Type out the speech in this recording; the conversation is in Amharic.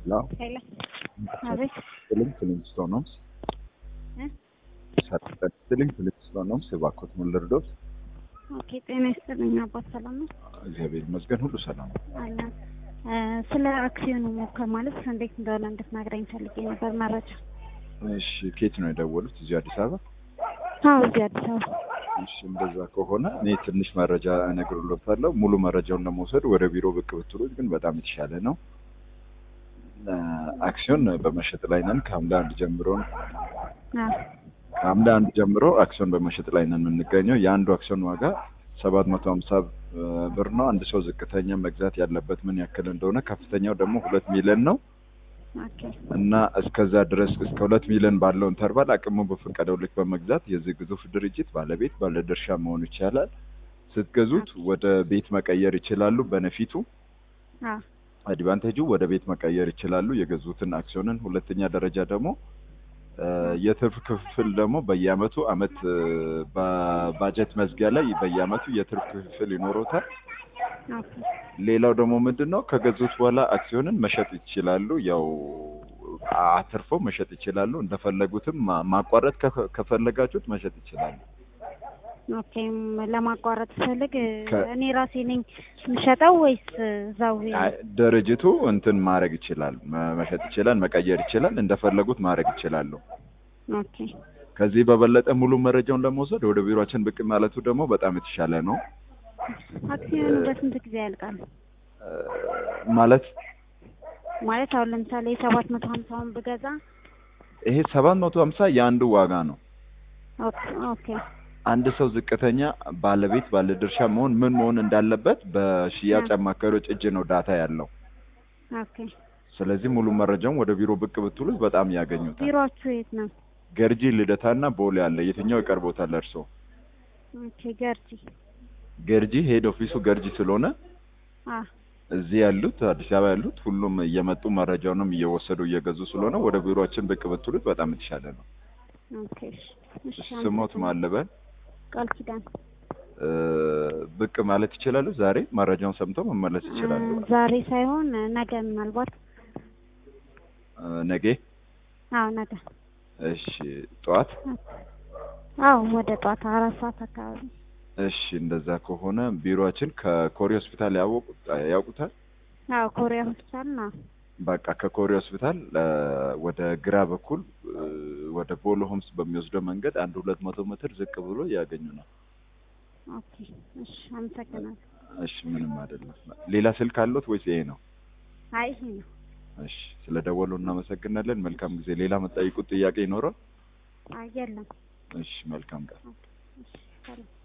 ሄሎ ሄሎ አቤት ስልኝ ፍሊንስቶን ሆምስ እ? ስልኝ ፍሊንስቶን ሆምስ እባክዎት ምን ልርዶት? ኦኬ ጤና ይስጥልኝ አባት ሰላም ነው እግዚአብሔር ይመስገን ሁሉ ሰላም ነው። አለን እ፣ ስለ አክሲዮኑ ሞከር ማለት እንዴት እንደሆነ እንድትነግረኝ ፈልጌ ነበር መረጃ እሺ ከየት ነው የደወሉት? እዚሁ አዲስ አበባ? አዎ እዚህ አዲስ አበባ እሺ እንደዛ ከሆነ እኔ ትንሽ መረጃ እነግርሎታለሁ። ሙሉ መረጃውን ለመውሰድ ወደ ቢሮ ብቅ ብትሉት ግን በጣም የተሻለ ነው። እ፣ አክሲዮን በመሸጥ ላይ ነን ከሐምሌ አንድ ጀምሮ ነው አዎ ከሐምሌ አንድ ጀምሮ አክሲዮን በመሸጥ ላይ ነን የምንገኘው። የአንዱ አክሲዮን ዋጋ ሰባት መቶ ሀምሳ ብር ነው። አንድ ሰው ዝቅተኛ መግዛት ያለበት ምን ያክል እንደሆነ ከፍተኛው ደግሞ ሁለት ሚሊዮን ነው ኦኬ እና እስከዛ ድረስ እስከ ሁለት ሚሊዮን ባለው ኢንተርቫል አቅሙ በፈቀደው ልክ በመግዛት የዚህ ግዙፍ ድርጅት ባለቤት ባለድርሻ መሆን ይቻላል። ስትገዙት ወደ ቤት መቀየር ይችላሉ። በነፊቱ አዎ አድቫንቴጁ ወደ ቤት መቀየር ይችላሉ የገዙትን አክሲዮንን። ሁለተኛ ደረጃ ደግሞ እ፣ የትርፍ ክፍል ደግሞ በየአመቱ አመት እ፣ በባጀት መዝጊያ ላይ በየአመቱ የትርፍ ክፍል ይኖሮታል። ኦኬ ሌላው ደግሞ ምንድን ነው ከገዙት በኋላ አክሲዮንን መሸጥ ይችላሉ። ያው አትርፎ መሸጥ ይችላሉ። እንደፈለጉትም ማ- ማቋረጥ ከፈ- ከፈለጋችሁት መሸጥ ይችላሉ። ኦኬ ም- ለማቋረጥ ፈልግ ከ- እኔ ራሴ ነኝ የምሸጠው ወይስ እዛው አይ፣ ድርጅቱ እንትን ማድረግ ይችላል፣ መ- መሸጥ ይችላል፣ መቀየር ይችላል። እንደፈለጉት ማድረግ ይችላሉ። ኦኬ ከዚህ በበለጠ ሙሉ መረጃውን ለመውሰድ ወደ ቢሮአችን ብቅ ማለቱ ደግሞ በጣም የተሻለ ነው። አክሲዮኑ በስንት ጊዜ ያልቃል? እ፣ ማለት ማለት አሁን ለምሳሌ ሰባት መቶ ሀምሳውን ብገዛ ይሄ ሰባት መቶ ሀምሳ የአንዱ ዋጋ ነው። ኦኬ ኦኬ አንድ ሰው ዝቅተኛ ባለቤት ባለድርሻ መሆን ምን መሆን እንዳለበት በሽያጭ አ። አማካሪዎች እጅ ነው ዳታ ያለው። ኦኬ ስለዚህ ሙሉ መረጃውን ወደ ቢሮ ብቅ ብትሉት በጣም ያገኙታል። ቢሮአችሁ የት ነው? ገርጂ ልደታና ቦሌ አለ። የትኛው ይቀርቦታል እርስዎ? ኦኬ ገርጂ ገርጂ ሄድ ኦፊሱ ገርጂ ስለሆነ አ እዚህ ያሉት አዲስ አበባ ያሉት ሁሉም እየመጡ መረጃውንም እየወሰዱ እየገዙ ስለሆነ ወደ ቢሮአችን ብቅ ብትሉት በጣም የተሻለ ነው። ኦኬ እሺ እሺ ስሞት ማለበል ቃል ኪዳን እ፣ ብቅ ማለት ይችላሉ። ዛሬ መረጃውን ሰምተው መመለስ ይችላሉ። እ፣ ዛሬ ሳይሆን ነገ ምናልባት እ፣ ነገ አዎ ነገ እሺ፣ ጠዋት አዎ ወደ ጠዋት አራት ሰዓት አካባቢ እሺ እንደዛ ከሆነ ቢሮአችን ከኮሪ ሆስፒታል ያወቁት ያውቁታል። አዎ ኮሪያ ሆስፒታል ነው በቃ ከኮሪ ሆስፒታል እ፣ ወደ ግራ በኩል እ፣ ወደ ቦሎ ሆምስ በሚወስደው መንገድ አንድ ሁለት መቶ ሜትር ዝቅ ብሎ ያገኙናል። ኦኬ እሺ አመሰግናለሁ እሺ ምንም አይደለም። ሌላ ስልክ አለዎት ወይስ ይሄ ነው? አይ ይሄ ነው እሺ ስለ ደወሉ እናመሰግናለን። መልካም ጊዜ። ሌላ መጠይቁት ጥያቄ ይኖረው? አይ የለም እሺ መልካም ቀን። እሺ ሰላም